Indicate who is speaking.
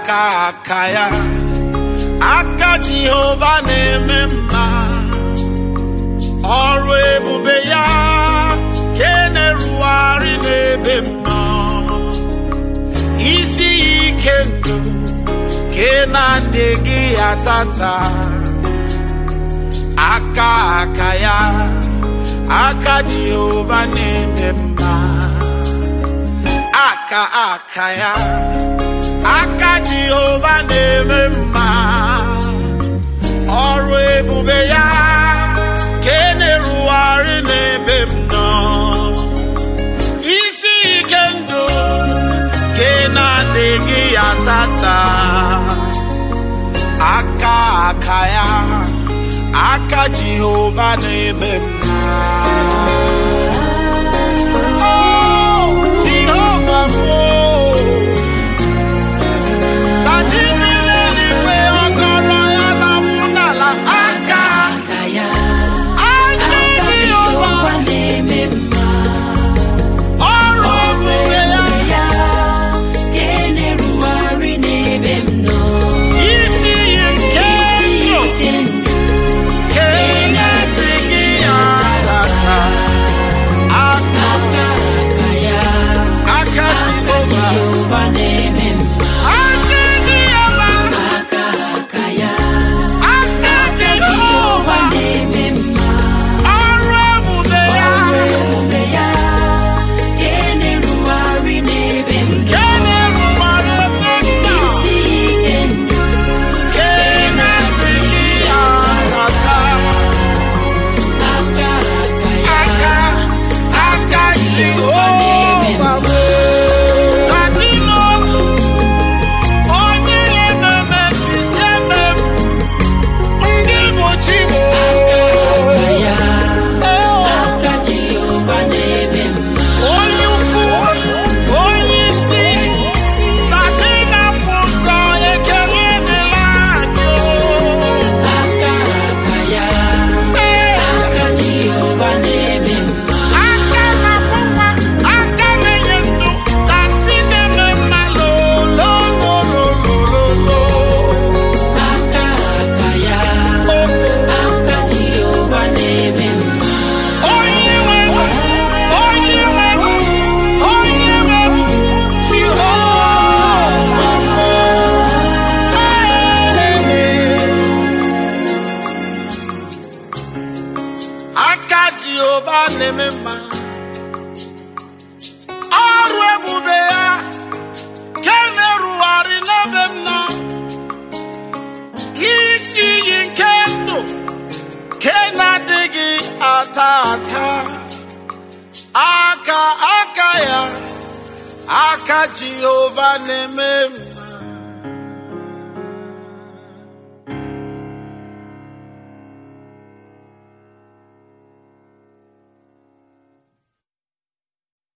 Speaker 1: aka aka ya aka jehova na-eme mma ọrụ ebube ya ke na-erugharị n'ebe m nọ isi ya ike ndụ ke na-adịghị ya tata aka aka ya aka jehova na-eme mma aka aka ya aka jehova na-eme mma ọrụ ebube ya ka e na-erugharị n'ebe m nọ isi ike ndụ ka ị na-adịghị ya tata aka aka ya aka jehova na-eme mma Oh, Jehova m, oh. Ka chi niile n'igwe ọkọrọ ya na-akwụ n'ala aka
Speaker 2: aka ya
Speaker 1: aka
Speaker 2: aka
Speaker 1: Jehova
Speaker 2: Jehova na-eme mma
Speaker 1: ọrụ ebube ya
Speaker 2: ya ka e na-erugharị n'ebe m nọ
Speaker 1: isi iyi nke ndụ
Speaker 2: ike ndụ
Speaker 1: ka ị na-adịghị ya tata aka
Speaker 2: aka aka ya
Speaker 1: aka
Speaker 2: aka
Speaker 1: Jehova
Speaker 2: Jehova na-eme mma
Speaker 1: aka Jehova
Speaker 2: aka aka ya
Speaker 1: aka
Speaker 2: aka Jehova
Speaker 1: Jehova
Speaker 2: na-eme mma
Speaker 1: ọrụ ebube ya
Speaker 2: ọrụ ebube ya ka e na-erugharị n'ebe m nọ
Speaker 1: ka na-erubere ebe nna
Speaker 2: isi ike ndụ
Speaker 1: ka ị na-adịghị ya tata
Speaker 2: aka aka ya
Speaker 1: aka aka Jehova bụ adịghị onye na-ememe mfisi eme m ndị bụ Chibo
Speaker 2: aka ya aka Jehova na-eme mma
Speaker 1: onye ukwu onye isi na ndị na-akwụ ụzọ ekele dịla anyị
Speaker 2: aka aka ya aka Jehova na-eme mma
Speaker 1: aka na-akwụkwa aka na-enye ndụ na ndị na-eme mma lolololololo
Speaker 2: aka aka ya aka Jehova na-eme mma
Speaker 1: onye nwe m, onye nwe m, onye nwe m, Jehova m. aka Jehova na-eme mma ọrụ ebube ya ke na-erugharị n'ebe m nọ isi iyi nke ndụ ke na-adịghị ata ata aka aka ya aka Jehova na-eme mma